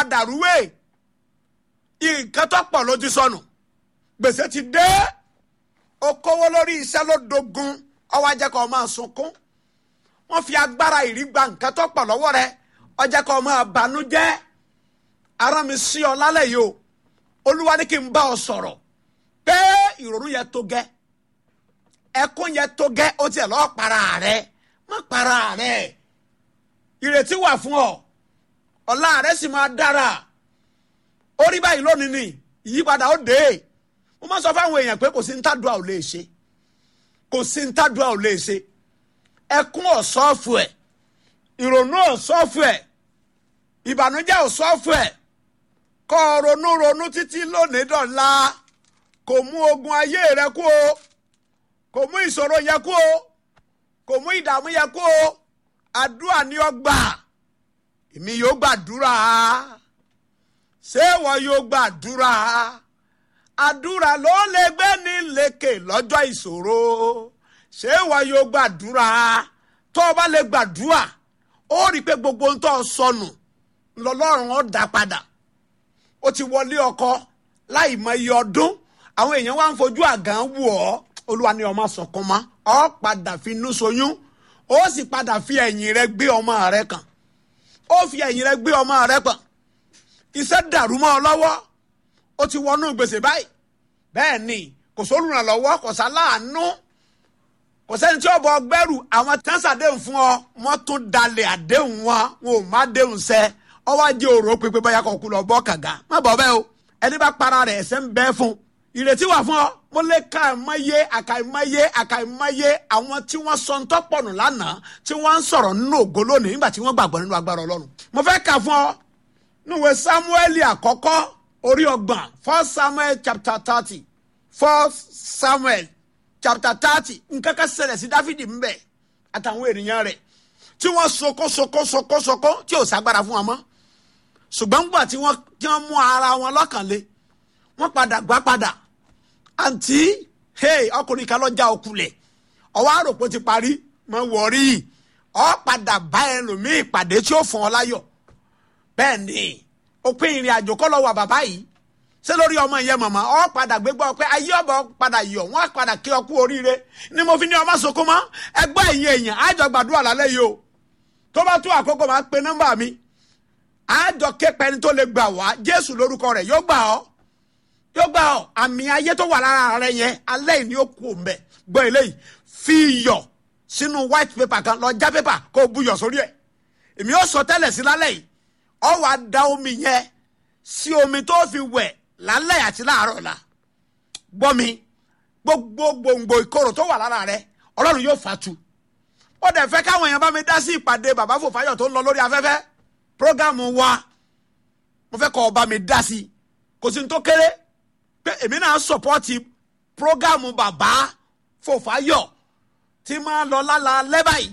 padà rúwé nǹkan tó pọ̀ ló ti sọnù gbèsè ti dé ó kówó lórí iṣẹ́ ló dogun ọwọ́ ajẹ́ kó máa sunkún wọ́n fi agbára ìrí gba nǹkan tó pọ̀ lọ́wọ́ rẹ ọjẹ́ kó máa banújẹ́ ara mi sí ọ lálẹ́ yìí o olúwa ní kí n bá ọ sọ̀rọ̀ pé ìrònú yẹn tó gẹ́ ẹkún yẹn tó gẹ́ ó tiẹ̀ lọ́ọ́ para rẹ má para rẹ ìrètí wà fún ọ ọ̀la rẹ sì máa dára orí báyìí lónìí ni ìyípadà ó dé mo máa sọ fáwọn èèyàn pé kò sí ntàdúrà ò lè ṣe kò sí ntàdúrà ò lè ṣe ẹkún ọ̀sọ́ọ̀fù ẹ̀ ìrònú ọ̀sọ́ọ̀fù ẹ̀ ìbànújẹ́ ọ̀sọ́ọ̀fù ẹ̀ kọ́ ọ ronú ronú títí lónìí dọ̀la kò mú ogun ayé rẹ kú o kò mú ìṣòro yẹ kú o kò mú ìdààmú yẹ kú o àdúrà ni ó gbà èmi yóò gbàdúrà ṣé ìwọ yóò gbàdúrà àdúrà ló lè gbé ní lékè lọ́jọ́ ìṣòro ṣé ìwọ yóò gbàdúrà tó o bá lè gbàdúrà ó rí i pé gbogbo ń tọ́ sọnù lọ́lọ́run ó dá padà ó ti wọlé ọkọ láì mọ iye ọdún àwọn èèyàn wá ń fojú àgàn wù ọ́ olúwa ni ọmọ sọ̀kan mọ́ ọ padà fi inú soyún ó sì padà fi ẹ̀yìn rẹ gbé ọmọ rẹ kàn ó fi ẹ̀yìn rẹ gbé ọmọ rẹ kàn iṣẹ́ dàrú mọ́ ọ lọ́wọ́ ó ti wọnú gbèsè báyìí bẹ́ẹ̀ ni kò sólùrànlọ́wọ́ kò sáláàánú kò sẹ́ni tí ó bọ gbẹ́rù àwọn tẹ́sàdéhùn fún ọ wọ́n tún dalẹ̀ àdéhùn wọn wọn ò má déhùn sẹ́ ọwọ́ ajé òrò pépé báyà kọ̀ kú lọ bọ́ kàga má bọ̀ bẹ́ẹ̀ o ẹni bá para rẹ̀ ẹ̀sẹ̀ ń bẹ́ fún ìrètí wà fún ọ mo lè ka àìmọye àkàìmọye àkàìmọye àwọn tí wọ́n sọ ń tọ́pọ̀nù lánàá tí wọ́n ń sọ̀rọ̀ nínú ògo lónìí nígbà tí wọ́n gbàgbọ́ nínú agbára ọlọ́run mo fẹ́ kà fún ọ níwèé samuel àkọ́kọ́ orí ọgbọ̀n first samuel chapter thirty first samuel chapter thirty nǹkan kan ṣẹlẹ̀ sí dáfídì ń bẹ̀ àtàwọn ènìyàn rẹ̀ tí wọ́n soko soko soko soko tí ò ságbára fún wọn mọ́ ṣùgbọ́n gbà tí wọ́n tí wọ́n mú ara wọn lọ́kàn le wọ́n padà gbá padà àǹtí hey ọkùnrin kan lọ́jà òkulẹ̀ ọwọ́ àròpọ̀ ti parí mọ wọ̀rí ọ padà bá ẹlòmíì pàdé tí ó fún ọ láyọ̀ bẹ́ẹ̀ ni òpin ìrìn àjò kọ́ lọ wà bàbá yìí ṣé lórí ọmọ ìyẹn màmá ọ padà gbégbá ọpẹ ayé ọbọ padà yọ wọn padà kí ọkú oríire ni mo fi ní ọmọ sọkó mọ ẹgbẹ́ ẹ̀yìn èèyàn àjọ gbàdúrà lálẹ́ yìí o tó bá tó àkókò máa pe nọ́mbà mi àjọ képe ẹni tó lè gbà wá jésù lórúkọ rẹ̀ yóò gbà ọ́ yóò gbà ọ́ àmì ayé tó wà lára rẹ̀ yẹn alẹ́ yìí ni ó kú òǹbẹ gbọ́ eléyìí fi iyọ̀ sínú white paper kan lọ já paper kó o buyọ̀ sórí ẹ̀ èmi ó sọ tẹ́lẹ̀ sí lálẹ́ yìí ọ wàá da omi yẹn sí omi tó fi wẹ̀ lálẹ́ àti láàárọ̀ la gbọ́ mi gbogbo gbòǹgbò ìkorò tó wà lára rẹ ọlọ́run yóò fàtu ó dẹ̀ fẹ́ káwọn èèyàn bá mi dá sí ìpàdé bàbá fòfáyọ̀ tó ń lọ lórí afẹ́fẹ́ prógámù wa mo fẹ́ kọ́ ọ bá mi dá sí i kò sí ní tó kéré pé èmi náà sọ̀pọ́tì prógámù bàbá fòfáyọ̀ tí máa lọ lálá lẹ́bàáyì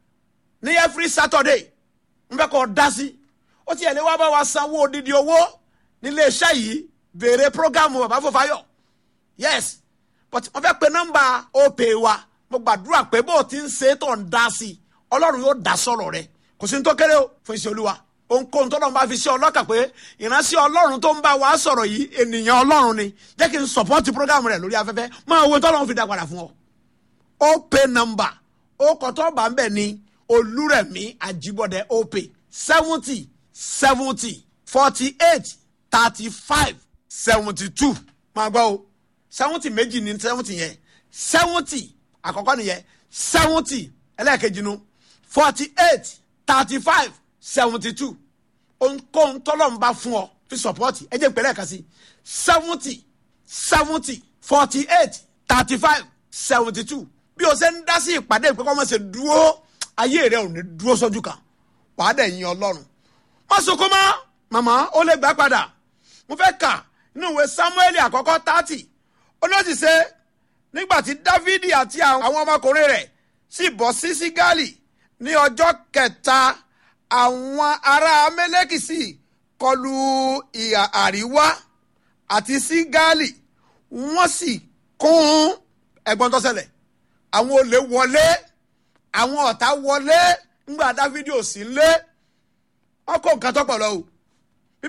ní every Saturday mo fẹ́ kọ́ ọ dá sí i ó ti ẹ̀ lé wá bá wa sanwó odidi owó nílé iṣẹ́ yìí béèrè prógámù bàbá fòfáyọ̀ yes but wọ́n fẹ́ pe nọ́mbà opè wa mo gbàdúrà pé bó o ti ń ṣe tó ń dá sí i ọlọ́run yóò dá sọ̀rọ̀ rẹ kò sí ní tó kéré o fún iṣẹ́ olúwa ohunkóhun tó lọ́n bá fi ṣe ọlọ́kà pé ìránṣẹ́ ọlọ́run tó ń bá wa sọ̀rọ̀ yìí ènìyàn ọlọ́run ni jẹ́ kí n sọ̀pọ́tì prógámù rẹ̀ lórí afẹ́fẹ́ máa wo tọ́lọ́run fi dá padà fún ọ. opè nọ́mbà ó kọ́tọ́ bá ń bẹ̀ ní olúrẹ̀mí àjíbọ̀dẹ̀ opè seventy seventy forty eight thirty five seventy two máa gbọ́ o seventy méjì ní seventy yẹn seventy àkọ́kọ́ nìyẹn seventy ẹlẹ́ẹ̀kejì nu forty eight thirty five seventy two ohunkóhun tọ́lọ́run bá fún ọ fi sọ̀pọ́tì ẹ jẹ́ ìpínlẹ̀ kan sí seventy seventy forty eight thirty five seventy two bí o ṣe ń dá sí ìpàdé ìpẹ́kọ́ mọ̀ ṣe dúró ayé rẹ ò ní dúró sójú kan wàá dẹ̀ yin ọlọ́run má sunkún mọ́ màmá ó lè gbà padà mo fẹ́ kà nínú ìwé samuel àkọ́kọ́ thirty olóòtú ṣe nígbà tí dávidi àti àwọn ọmọkùnrin rẹ̀ sì bọ́ sí sígáàlì ní ọjọ́ kẹta àwọn ará amẹ́lẹ́kì sì kọlu ìhà àríwá àti sígáàlì wọ́n sì kún ẹ̀gbọ́n tó ṣẹlẹ̀ àwọn olè wọlé àwọn ọ̀tá wọlé ńgbà dávidi ò sí lé ọkọ̀ nǹkan tó pọ̀ lọ o